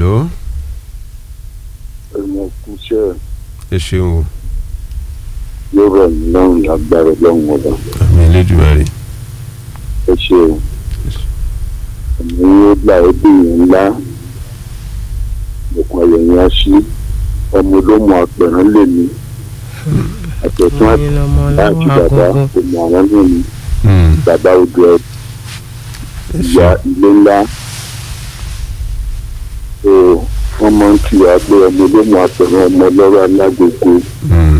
hello ẹ̀mọ kúṣẹ́ ẹ ṣeun o yóò rọ̀ mí lọ́rùn lágbára lọ́rùn ọba àmì Elédùmarè ẹ ṣe o ẹ̀mí yóò gbà ó dèèyàn ńlá òkun ayẹyẹ aṣí ọmọ olómọ apẹ̀rán lè ní àtẹ̀tún àti ẹ̀yin lọmọ àti ọlọ́run bàbá àkọ́kọ́ ọmọ àwọn náà ní Hmm, bàbá odò ẹ̀ ẹ ìyá ṣeun ilé ńlá so wọ́n máa ń kí wa pé ọmọ olómọ apẹ̀rán ọmọ ọlọ́rọ̀ alágbègbè Hmm,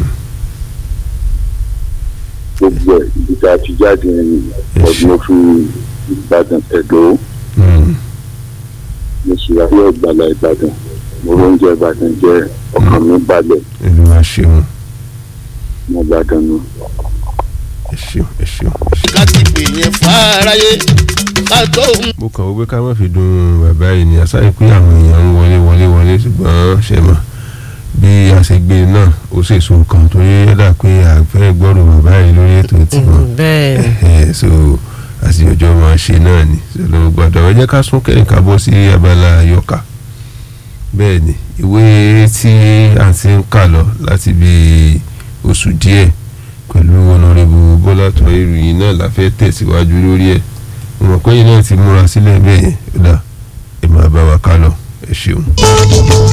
gbogbo ẹ̀ ibi tá a ti jáde ẹ̀yìn ọdún ó fi Ìbàdàn ẹ̀dọ́ hmm, mo sì ráyè ọ̀gbàlà Ìbàdàn mo róúnjẹ Ìbàdàn jẹ ọkàn mi balẹ̀ Olúwa ṣeun mo Ìbàdàn nù. ẹ ṣeun ẹ ṣeun ẹ ṣeun. láti pè yẹn fáráyé ká tó ń mo kàn wọ́n pé ká má fi dùn bàbá yìí ni àṣà pé àwọn èèyàn ń wọlé wọlé wọlé ṣùgbọ́n ṣe mọ̀ bí a ṣe gbé e náà ó sì so kan torí ó dà pé àfẹ́ gbọ́dọ̀ bàbá yìí lórí ètò tiwọn bẹ́ẹ̀ ni Ẹ̀hẹ̀, so àti ọjọ́ máa ṣe náà ni ṣọlọ́ gbọ́dọ̀ ẹ jẹ́ ká sún kẹ́yìn ká bọ́ sí abala àyọkà bẹ́ẹ̀ ni ìwé tí a ti ń kà lọ láti bí oṣù díẹ̀ pẹ̀lú ọ̀nàrẹ́bù bọ́lá tó ìròyìn náà la fẹ́ tẹ̀síwájú lórí ẹ̀ mo mọ̀ pé yìí náà ti múra sílẹ̀ bẹ́ẹ̀ yẹn ó dà ẹ máa bá wa ká lọ ẹ ṣeun.